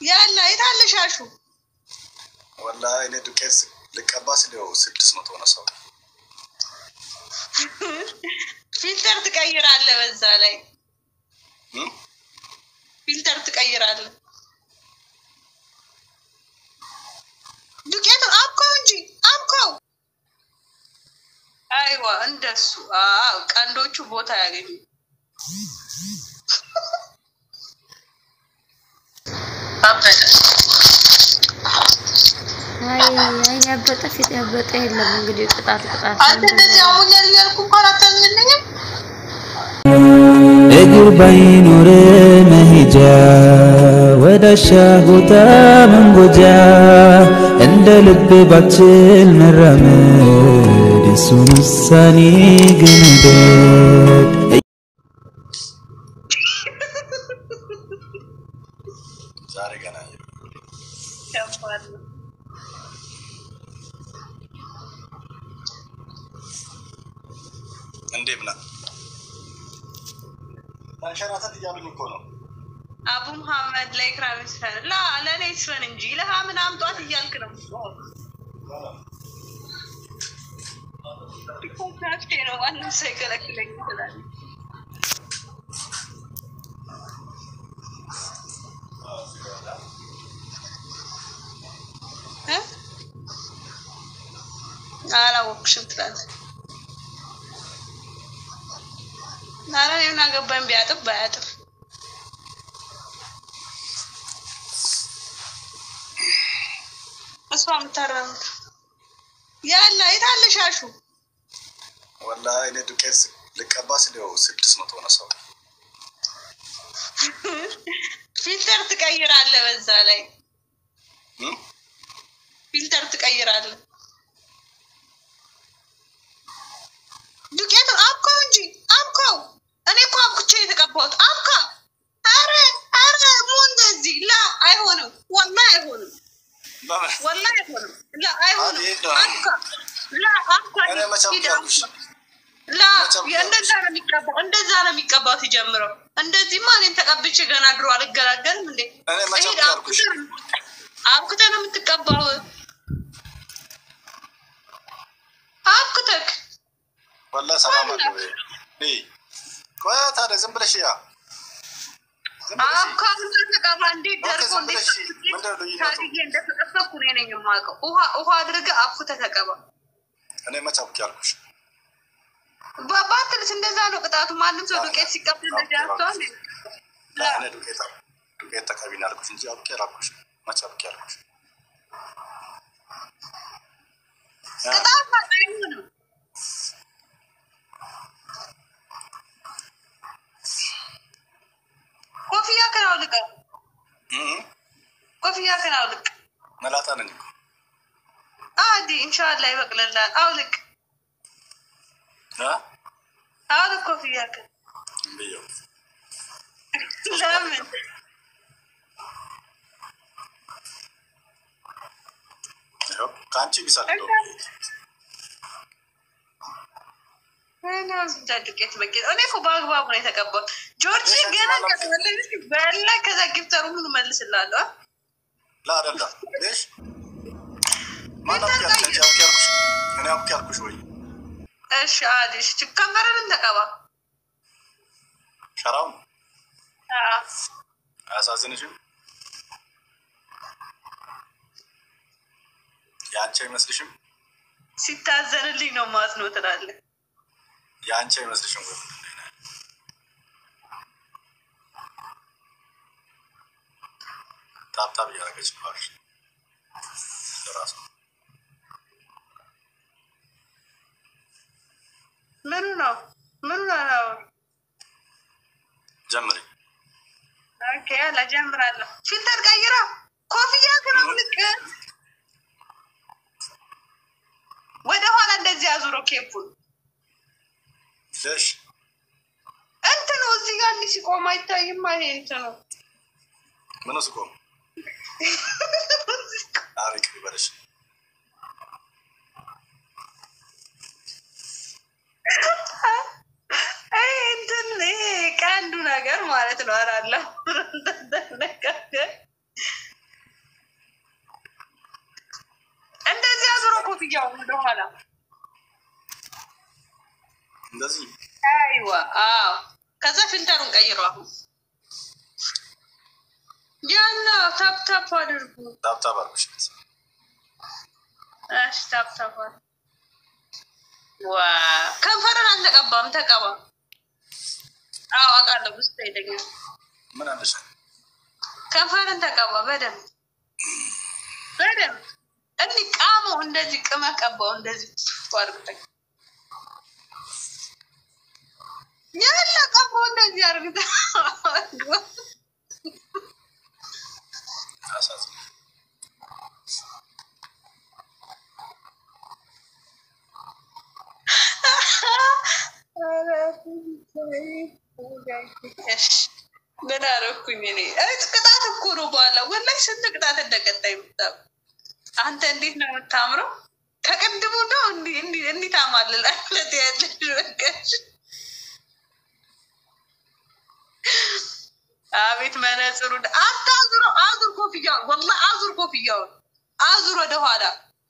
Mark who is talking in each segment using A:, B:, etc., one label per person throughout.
A: ያለ የታለ ሻሹ?
B: ወላሂ እኔ ዱቄት ልቀባ ስለው ስድስት መቶ ነው ሰው
A: ፊልተር ትቀይራለህ፣ በዛ ላይ
B: እም?
A: ፊልተር ትቀይራለህ። ዱቄቱን አብከው እንጂ አብከው። አይዋ እንደሱ። አዎ ቀንዶቹ ቦታ ያገኙ። አበደ
C: አይ አይ ያበጠ ፊት ያበጠ የለም እንግዲህ ቅጣት ቅጣት
A: አንተ እንደዚህ አሞኛል እያልኩ እንኳን አታዝንልኝም።
D: እግር ባይኖር መሄጃ ወዳሻ ቦታ መንጎጃ እንደ ልብ ባችል መራመድ የሱን ውሳኔ ግን ውደድ
B: ዛሬ ገና
A: ከባድ ነው።
B: እንዴ ብላ ተንሸራተት እያሉኝ እኮ ነው።
A: አቡ መሐመድ ለኢክራም ይስፈን ላ ለእኔ ይስፈን እንጂ ለሃ ምን አምጧት እያልክ ነው። ኮንትራክቴ ነው ማንም ሰው ይከለክለኝ ይችላል። እ? አላወቅሽም ትላለህ። ኧረ እኔ ምን አገባኝ ቢያጥብ ባያጥብ እሷ የምታረሙት ያለ የታለ ሻሹ?
B: ወላሂ እኔ ዱቄት ልቀባ ስለው ስድስት መቶ ነው ሰው
A: ፊልተር ትቀይራለህ፣ በዛ ላይ
B: እም?
A: ፊልተር ትቀይራለህ። ዱቄቱን አብከው እንጂ አብከው። እኔ እኮ አብኩቼ የተቀባሁት አብካ። አረ አረ ሙ እንደዚህ ላ አይሆንም፣ ወላ አይሆንም፣
B: በምን
A: ወላ አይሆንም፣ ላ አይሆንም።
B: አቤት ነው።
A: አብካ ላ አብካ።
B: እኔ መቼ
A: ሂድ
B: አብኩሽ?
A: አብካ። ላ
B: መቼ አብኩሽ?
A: እንደዛ ነው የሚቀባው፣ እንደዛ ነው የሚቀባው ሲጀምረው። እንደዚህማ እኔን ተቀብቼ ገና ድሮ አልገላገልም እንዴ።
B: እኔ መቼ
A: ሂድ
B: አብኩሽ?
A: አብኩተህ አብኩተህ ነው የምትቀባው። አብኩተህ
B: ወላሂ ሰላም አለ ወይ? እይ፣ ቆይ ታዲያ ዝም ብለሽ ያ ዝም ብለሽ
A: አብካሉና ተቀባ። እንዴት
B: ኦኬ፣
A: ደርቆ
B: ዝም
A: እንዴት
B: ብለሽ ምንድን ነው ልዩነቱ?
A: ታድዬ እንደተጠበኩ እኔ ነኝ የማውቀው። ውሃ ውሃ አድርገህ አብኩተህ ተቀባ።
B: እኔ መቼ አብኩ ያልኩሽ?
A: በባትልስ እንደዛ ነው ቅጣቱ። ማንም ሰው ዱቄት ሲቀባ እንደዚህ ያስተዋል።
B: እኔ ዱቄት ዱቄት ተቀቢና ያልኩሽ እንጂ አብቄ አላልኩሽ። መቼ አብቄ ያልኩሽ?
A: ቅጣት አይሆንም። ኮፍያ ከን አውልቀ
B: እም?
A: ኮፍያ ከን አውልቅ።
B: መላጣ ነኝ እኮ
A: አዲ ኢንሻላህ ይበቅልላል። አውልቅ
B: እ?
A: አውልቅ ኮፍያ ከን
B: ብየው
A: ለምን
B: ይኸው ከአንቺ ቢሳል እንደው
A: ዱቄት በቂ እኔ እኮ በአግባቡ ነው የተቀባው። ጆርጂ ገና በላ ከዛ ጊፍተሩ ምን መልስላለሁ።
B: ላ አይደለም ሌሽ ማን አብቄ ያልኩሽ? አንቺ አብቄ ያልኩሽ? እኔ አብቄ ያልኩሽ ወይ
A: እሺ አዲሽ ከመረንን ተቀባ።
B: ሸራው
A: አዎ።
B: አያሳዝንሽም? የአንቺ አይመስልሽም?
A: ሲታዘንልኝ ነው ማዝኖ ትላለህ።
B: የአንቺ አይመስልሽም ወይ ምንድን ነው ይሄ? ታብታብ እያደረገች ነው አልሽ ለራሱ
A: ምኑ ነው ምኑ ነው?
B: ጀምሪ።
A: ኦኬ ያላ ጀምራለሁ። ፊልተር ቀይራ ኮፍያ ከመውልቅ ወደ ኋላ እንደዚህ አዙሮ ኬፑን
B: ሌሽ
A: እንትኑ እዚህ ጋር እንዲህ ሲቆም አይታይም። ይሄ እንትኑ
B: ምን ውስጥ ቆም አሪቅ ይበለሽ
A: ይሄ እንትን ይሄ ቀንዱ ነገር ማለት ነው። አራለሁ ኮፍያው ወደኋላ
B: እንደዚህ
A: አይዋ አዎ። ከዛ ፊልተሩን ቀይሮ አሁን ያና ታፕ ታፕ አድርጉ።
B: ታብታብ አርጉሽ።
A: እሺ ታፕ ታፕ አድርጉ። ዋ ከንፈርን አልተቀባም፣ ተቀባ። አዎ አውቃለሁ። ውስጥ ይለኛል።
B: ምን አለሽ?
A: ከንፈርን ተቀባ በደንብ በደንብ እንዲህ ቃመው እንደዚህ ቅመ ቀባው እንደዚህ አድርግተኝ ያለ ቀባው እንደዚህ አድርግተ
B: አሳዝኝ።
A: ምን አደረኩኝ እኔ? እይ ቅጣት እኮ ነው። በኋላ ወላሂ ስንት ቅጣት እንደቀጣይ የምታው አንተ እንዴት ነው የምታምረው? ከቅድሙ ነው እንዲህ እንዲህ እንዲህ ታማልላለህ ያለሽ በቃሽ። አቤት መነጽሩ አታዙረው፣ አዙር ኮፍያውን፣ ወላሂ አዙር ኮፍያውን፣ አዙር ወደኋላ።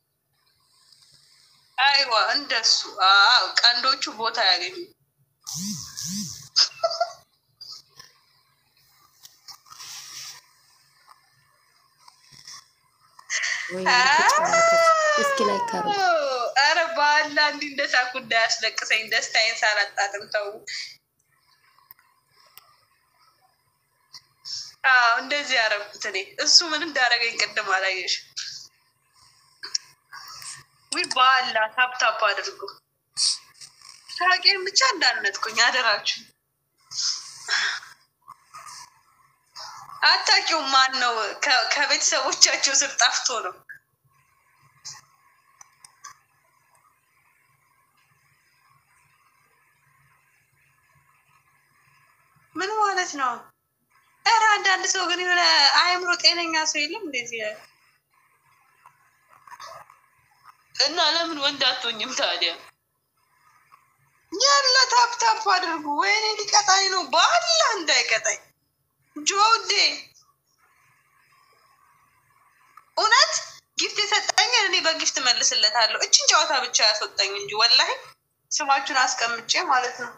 A: አይዋ እንደሱ። አዎ ቀንዶቹ ቦታ ያገኙ።
C: ወይ ተጫወተች። እስኪ ላይ ካሩ
A: አረ ባላ እንዲህ እንደ ሳኩ እንዳያስለቅሰኝ ደስታዬን ሳላጣጥም ተው። አዎ እንደዚህ ያረኩት እኔ። እሱ ምን እንዳረገኝ ቅድም አላየሽ? ዊ ባላ ታፕታፕ አድርጉ። ሳቄን ብቻ እንዳነጥኩኝ አደራችሁ። አታውቂውም ማን ነው ከ- ከቤተሰቦቻቸው ስር ጠፍቶ ነው ምን ማለት ነው? ኧረ አንዳንድ ሰው ግን የሆነ አእምሮ ጤነኛ ሰው የለም እንደዚህ ያለ እና ለምን ወንድ አትሆኝም ታዲያ? ያለ ታፕ ታፕ አድርጉ። ወይኔ ሊቀጣኝ ነው ባላ እንዳይቀጣኝ ጆዴ እውነት ጊፍት የሰጠኝን እኔ በጊፍት መልስለታለሁ። እችን ጨዋታ ብቻ ያስወጣኝ እንጂ ወላሂ ስማችሁን አስቀምጬ ማለት ነው።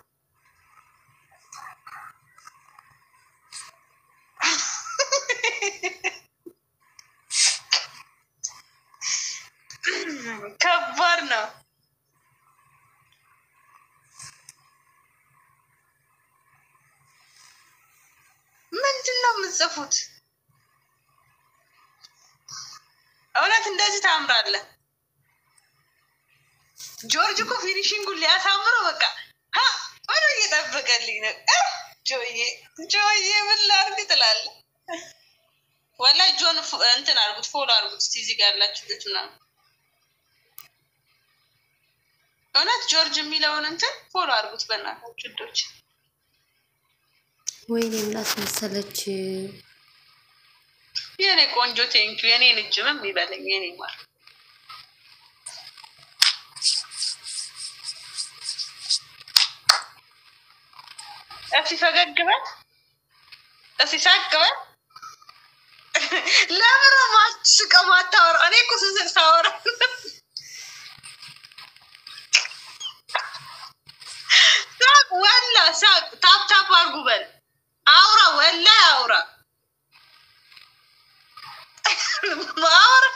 A: ከባድ ነው። ምንድን ነው የምጽፉት? እውነት እንደዚህ ታምራለህ? ጆርጅ እኮ ፊኒሽንጉን ሊያሳምረው በቃ ሀ ብሎ እየጠበቀልኝ ነው። እ ጆዬ ጆዬ ምን ላድርግ ትላለህ? ወላሂ ጆን ፎ- እንትን አድርጉት፣ ፎሎ አድርጉት እስኪ እዚህ ጋር ያላችሁ ልጅ ምናምን እውነት ጆርጅ የሚለውን እንትን ፎሎ አድርጉት በእናታችሁ ልጆች።
C: ወይኔ ምን አስመሰለች?
A: የኔ ቆንጆ ቴንኪ የኔን እጅምም ይበለኝ የኔ ማር እስኪ ፈገግ በል እስኪ ሳቅ በል። ለምን ነው ማስቀው ማታወራው? እኔ እኮ ስስቅ ሳወራ ሳቅ ወላ ሳቅ ታፕ ታፕ አድርጉ በል አውራ ወላ አውራ ማውራ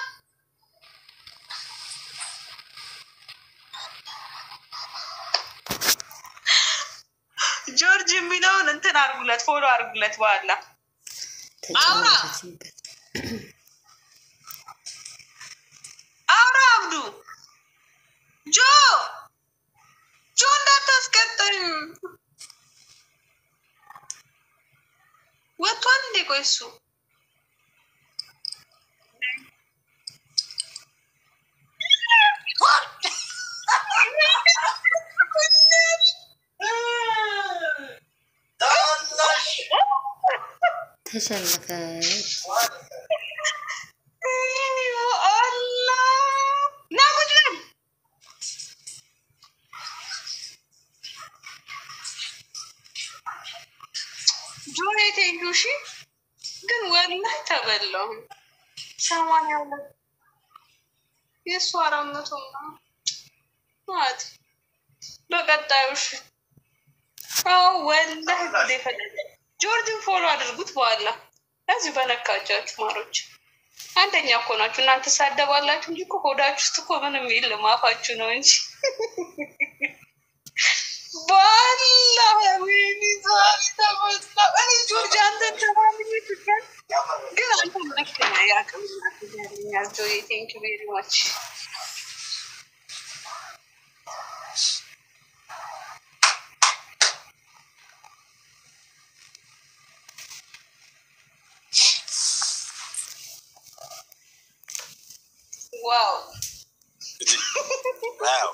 A: ጆርጅ የሚለውን እንትን አድርጉለት፣ ፎሎ አድርጉለት። በኋላ
C: ተጫወተችበት።
A: አውራ አብዱ ጆ ጆ እንዳታስቀጠኝ ወጥቷል እንዴ? ቆይ እሱ
C: ተሸነፈች።
A: ጆሬ ቴንኪው። እሺ ግን ወላሂ ተበላሁ። ሰማንያ ሁለት የእሱ አራት መቶ ምናምን ማለት በቀጣዩ እሺ። አዎ ወላሂ ጉዴ ፈለገ። ጆርጅን ፎሎ አድርጉት። በኋላ እዚሁ በነካጃችሁ ማሮች አንደኛ እኮ ናችሁ እናንተ ሳደባላችሁ እንጂ እኮ ሆዳችሁ ውስጥ እኮ ምንም የለም አፋችሁ ነው እንጂ ባላ ወይኔ ዛሬ ተመጣ እኔ ጆርጅ አንተን ተማምኜ ትገል ግን አንተ ልክ ነህ። ያቅም ያገኛል ጆዬ ቴንክ ቬሪ ማች ዋው
B: ዋው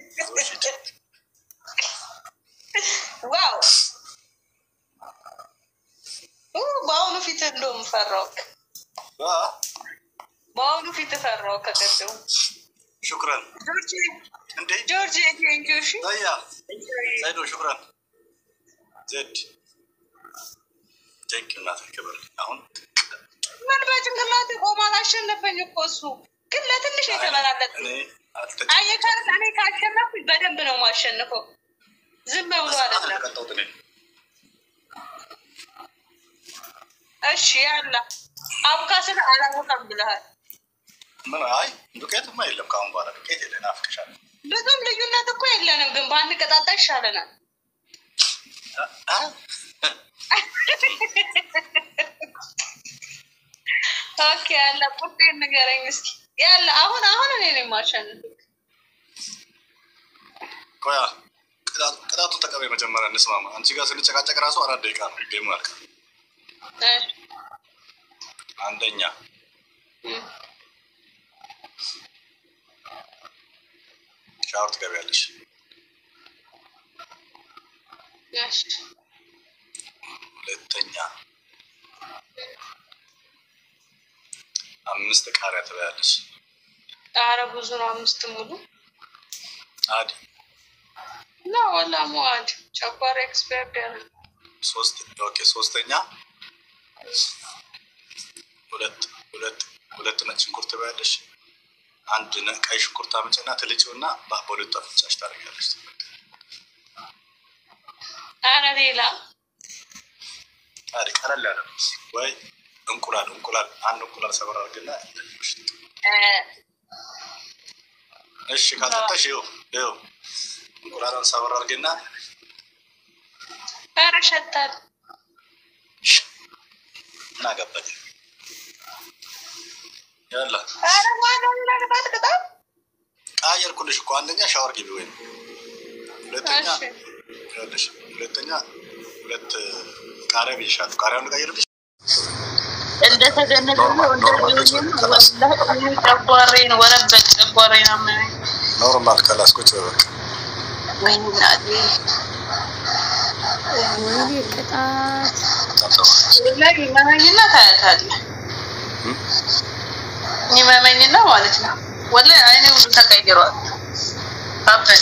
A: ዋው ኡ፣ በአሁኑ ፊት እንደውም ፈራው። በአሁኑ ፊት ፈራው ከቀደሙ
B: ሹክረን
A: ጆርጅ
B: እንዴ
A: ጆርጅ ቴንክ ዩ እሺ
B: ዘያ ዘይዶ ሹክረን ዜድ ቴንክ ዩ እናት ክብር አሁን
A: ምን በጭንቅላት ቆማ አላሸነፈኝ እኮ እሱ ግን ለትንሽ የተበላለጥ
B: እኔ አልተጫ
A: አየካር እኔ ካሸነፍኩኝ በደንብ ነው የማሸንፈው። ዝም ብሎ አይደለም።
B: ተቀጣሁት እኔ
A: እሺ ያላ አብካስን አላወቀም ብለሃል።
B: ምን አይ ዱቄትማ የለም ከአሁን በኋላ ዱቄት የለን አፍቅሻለሁ
A: ብዙም ልዩነት እኮ የለንም፣ ግን በአንድ ቀጣጣ ይሻለናል። ኦኬ ያለ ቁጤን ንገረኝ እስኪ ያለ አሁን አሁን እኔ ነው የማሸንፍ።
B: ቆያ ቅጣቱ- ቅጣቱን ተቀበይ መጀመሪያ እንስማማ አንቺ ጋር ስንጨቃጨቅ ራሱ አራት ደቂቃ ነው ጌሙ ያልቃል
A: እሺ፣
B: አንደኛ
A: እም፣
B: ሻወር ትገቢያለሽ
A: እሺ፣
B: ሁለተኛ አምስት ቃሪያ ትበያለሽ
A: ኧረ ብዙ ነው አምስት ሙሉ
B: አዲ
A: ና ወላ ሙአድ ጨጓራ ኤክስፐርት ያለ
B: ሶስት ኦኬ ሶስተኛ ሁለት ሁለት ሁለት ነጭ ሽንኩርት ትበያለሽ አንድ ነ- ቀይ ሽንኩርት አምጪና ትልጪውና በ- በሁለቱ አፍንጫሽ ታደርጊያለሽ
A: ኧረ ሌላ
B: አዲ ቀለል ያለ ነው ወይ እንቁላል እንቁላል አንድ እንቁላል ሰበር አድርግና
A: እ፣
B: እሺ ካልጠጣሽ ይኸው ይኸው እንቁላሏን ሰበር አድርግና
A: ኧረ ሸታል
B: ምን አገባኝ ያላ
A: ኧረ ዋናው ሌላ ቅጣት ቅጣት
B: ቀያየርኩልሽ እኮ አንደኛ ሻወር ግቢ ወይም ሁለተኛ
A: እሺ
B: ይኸውልሽ ሁለተኛ ሁለት ቃሪያ ብይሻለሁ ቃሪያውን ልቀይርልሽ
A: እንደተገነዘ ጨጓሬን ወረበት ጨጓሬን አመመኝ።
B: ኖርማል ከላስኮች በበቃ
A: ወይኔ እናቴ
C: ወይኔ ቅጣት
A: ላይ ይመመኝና ታያታለህ። ይመመኝና ማለት ነው። ወላሂ አይኔ ሁሉ ተቀይሯል። አበደ።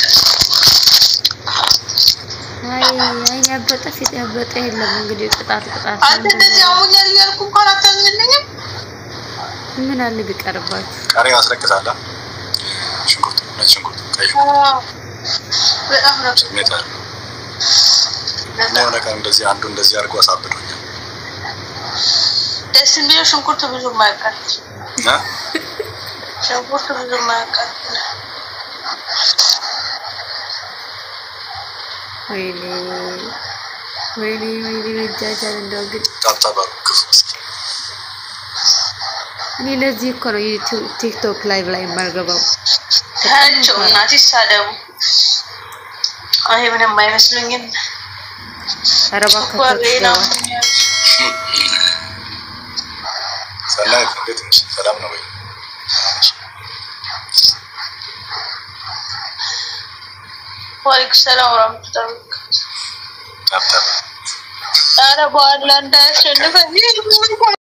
C: አይ አይን ያበጠ ፊት ያበጠ የለም። እንግዲህ ቅጣት ቅጣት
A: አንተ እንደዚህ አሞኛል እያልኩ እንኳን አታዝንልኝም።
C: ምን አለ ቢቀርባችሁ።
B: ቃሪያ ያስለቅሳላ ሽንኩርት ነጭ ሽንኩርት ቀይ ሽንኩርት
A: በጣም ነው
B: ስሜት አለ እና የሆነ ቀን እንደዚህ አንዱ እንደዚህ አድርጎ አሳብዶኛል
A: ደስ የሚለው ሽንኩርት ብዙ ማያቃል
B: እና
A: ሽንኩርት ብዙ ማያቃል
C: ወይኔ ወይኔ ወይኔ መጃጃል እንደው ግን
B: ታብታባሉ ክፉ
C: እኔ ለዚህ እኮ ነው ዩቲዩብ ቲክቶክ ላይቭ ላይ የማልገባው።
A: ታያቸው እናት ይሳደቡ። አይ ምንም አይመስሉኝም።
C: ኧረ እባክህ
A: ጨጓራዬን
C: ገባ
A: አሞኛል።
B: ሰናይት እንዴት ነሽ ሰላም ነው ወይ
A: ዋሌኩም ሰላም ወራህመቱላሂ ወበረካቱህ።
B: ታብታባ
A: ኧረ በኋላ እንዳያሸንፈኝ